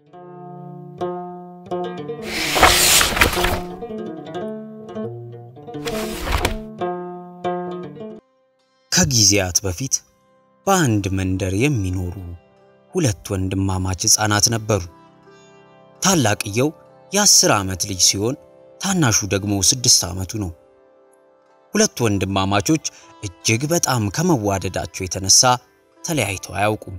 ከጊዜያት በፊት በአንድ መንደር የሚኖሩ ሁለት ወንድማማች ሕፃናት ነበሩ። ታላቅየው የአስር ዓመት ልጅ ሲሆን ታናሹ ደግሞ ስድስት ዓመቱ ነው። ሁለቱ ወንድማማቾች እጅግ በጣም ከመዋደዳቸው የተነሳ ተለያይተው አያውቁም።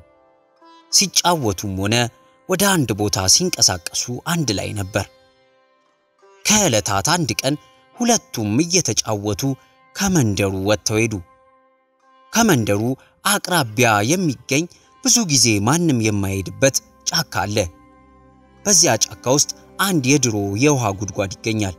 ሲጫወቱም ሆነ ወደ አንድ ቦታ ሲንቀሳቀሱ አንድ ላይ ነበር። ከዕለታት አንድ ቀን ሁለቱም እየተጫወቱ ከመንደሩ ወጥተው ሄዱ። ከመንደሩ አቅራቢያ የሚገኝ ብዙ ጊዜ ማንም የማይሄድበት ጫካ አለ። በዚያ ጫካ ውስጥ አንድ የድሮ የውሃ ጉድጓድ ይገኛል።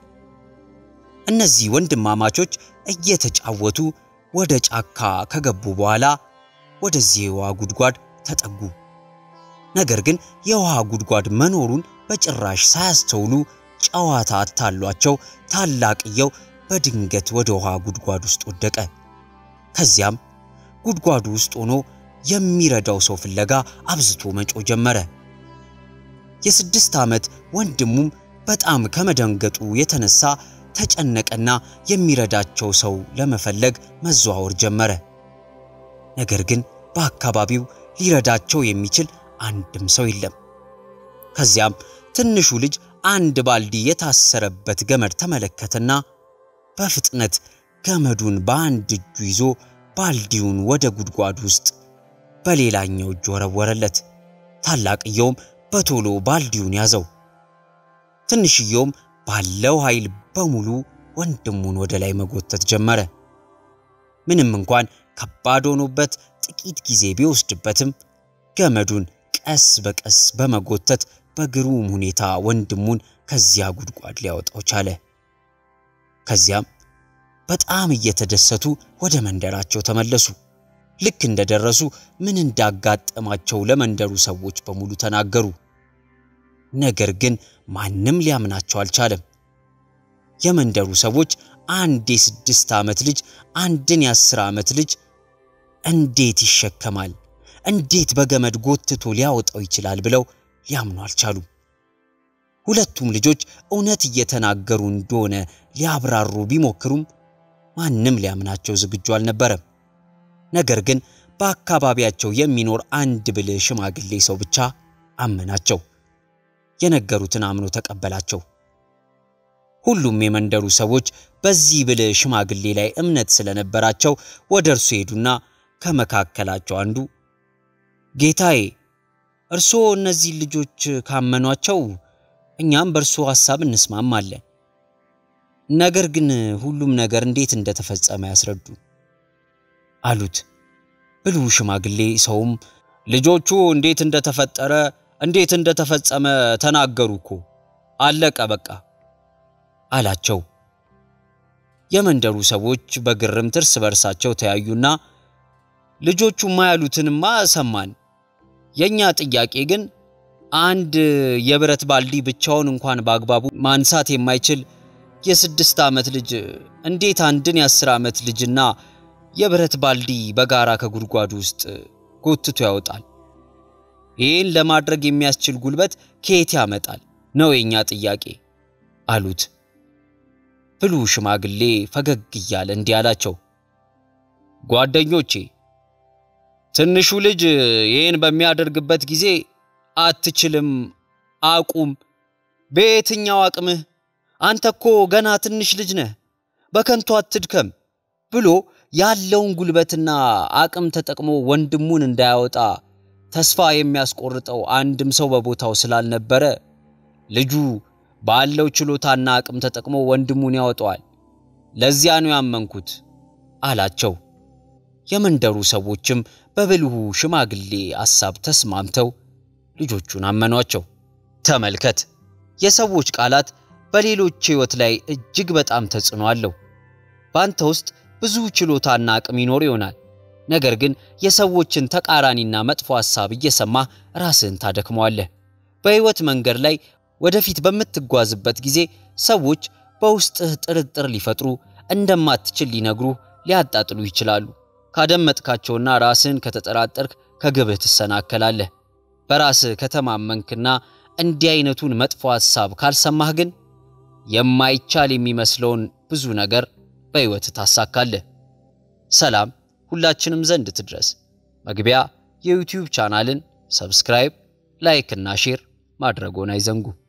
እነዚህ ወንድማማቾች እየተጫወቱ ወደ ጫካ ከገቡ በኋላ ወደዚህ የውሃ ጉድጓድ ተጠጉ። ነገር ግን የውሃ ጉድጓድ መኖሩን በጭራሽ ሳያስተውሉ ጨዋታ አታሏቸው ታላቅየው በድንገት ወደ ውሃ ጉድጓድ ውስጥ ወደቀ። ከዚያም ጉድጓዱ ውስጥ ሆኖ የሚረዳው ሰው ፍለጋ አብዝቶ መጮ ጀመረ። የስድስት ዓመት ወንድሙም በጣም ከመደንገጡ የተነሳ ተጨነቀና የሚረዳቸው ሰው ለመፈለግ መዘዋወር ጀመረ። ነገር ግን በአካባቢው ሊረዳቸው የሚችል አንድም ሰው የለም። ከዚያም ትንሹ ልጅ አንድ ባልዲ የታሰረበት ገመድ ተመለከተና በፍጥነት ገመዱን በአንድ እጁ ይዞ ባልዲውን ወደ ጉድጓድ ውስጥ በሌላኛው እጁ ወረወረለት። ታላቅየውም በቶሎ ባልዲውን ያዘው። ትንሽየውም ባለው ኃይል በሙሉ ወንድሙን ወደ ላይ መጎተት ጀመረ። ምንም እንኳን ከባድ ሆኖበት ጥቂት ጊዜ ቢወስድበትም ገመዱን ቀስ በቀስ በመጎተት በግሩም ሁኔታ ወንድሙን ከዚያ ጉድጓድ ሊያወጣው ቻለ። ከዚያም በጣም እየተደሰቱ ወደ መንደራቸው ተመለሱ። ልክ እንደደረሱ ምን እንዳጋጠማቸው ለመንደሩ ሰዎች በሙሉ ተናገሩ። ነገር ግን ማንም ሊያምናቸው አልቻለም። የመንደሩ ሰዎች አንድ የስድስት ዓመት ልጅ አንድን የአስር ዓመት ልጅ እንዴት ይሸከማል? እንዴት በገመድ ጎትቶ ሊያወጣው ይችላል? ብለው ሊያምኑ አልቻሉም። ሁለቱም ልጆች እውነት እየተናገሩ እንደሆነ ሊያብራሩ ቢሞክሩም ማንም ሊያምናቸው ዝግጁ አልነበረም። ነገር ግን በአካባቢያቸው የሚኖር አንድ ብልህ ሽማግሌ ሰው ብቻ አመናቸው። የነገሩትን አምኖ ተቀበላቸው። ሁሉም የመንደሩ ሰዎች በዚህ ብልህ ሽማግሌ ላይ እምነት ስለነበራቸው ወደ እርሱ ሄዱና ከመካከላቸው አንዱ ጌታዬ፣ እርስዎ እነዚህ ልጆች ካመኗቸው እኛም በእርሶ ሐሳብ እንስማማለን። ነገር ግን ሁሉም ነገር እንዴት እንደተፈጸመ ያስረዱ አሉት። ብልሁ ሽማግሌ ሰውም ልጆቹ እንዴት እንደተፈጠረ እንዴት እንደተፈጸመ ተናገሩ እኮ አለቀ በቃ አላቸው። የመንደሩ ሰዎች በግርምት እርስ በርሳቸው ተያዩና ልጆቹማ ያሉትንማ ሰማን፣ የእኛ ጥያቄ ግን አንድ የብረት ባልዲ ብቻውን እንኳን በአግባቡ ማንሳት የማይችል የስድስት ዓመት ልጅ እንዴት አንድን የአስር ዓመት ልጅና የብረት ባልዲ በጋራ ከጉድጓዱ ውስጥ ጎትቶ ያወጣል? ይህን ለማድረግ የሚያስችል ጉልበት ከየት ያመጣል ነው የእኛ ጥያቄ አሉት። ብልሁ ሽማግሌ ፈገግ እያለ እንዲህ አላቸው፣ ጓደኞቼ ትንሹ ልጅ ይህን በሚያደርግበት ጊዜ አትችልም፣ አቁም፣ በየትኛው አቅምህ አንተ እኮ ገና ትንሽ ልጅ ነህ፣ በከንቱ አትድከም ብሎ ያለውን ጉልበትና አቅም ተጠቅሞ ወንድሙን እንዳያወጣ ተስፋ የሚያስቆርጠው አንድም ሰው በቦታው ስላልነበረ ልጁ ባለው ችሎታና አቅም ተጠቅሞ ወንድሙን ያወጣዋል። ለዚያ ነው ያመንኩት አላቸው። የመንደሩ ሰዎችም በብልሁ ሽማግሌ ሐሳብ ተስማምተው ልጆቹን አመኗቸው። ተመልከት፣ የሰዎች ቃላት በሌሎች ሕይወት ላይ እጅግ በጣም ተጽዕኖ አለው። በአንተ ውስጥ ብዙ ችሎታና አቅም ይኖር ይሆናል። ነገር ግን የሰዎችን ተቃራኒና መጥፎ ሐሳብ እየሰማህ ራስህን ታደክመዋለህ። በሕይወት መንገድ ላይ ወደፊት በምትጓዝበት ጊዜ ሰዎች በውስጥህ ጥርጥር ሊፈጥሩ እንደማትችል ሊነግሩህ፣ ሊያጣጥሉ ይችላሉ። ካደመጥካቸውና ራስህን ከተጠራጠርክ ከግብህ ትሰናከላለህ። በራስህ ከተማመንክና እንዲህ አይነቱን መጥፎ ሐሳብ ካልሰማህ ግን የማይቻል የሚመስለውን ብዙ ነገር በሕይወት ታሳካለህ። ሰላም ሁላችንም ዘንድ ትድረስ። መግቢያ የዩቲዩብ ቻናልን ሰብስክራይብ፣ ላይክ እና ሼር ማድረጎን አይዘንጉ።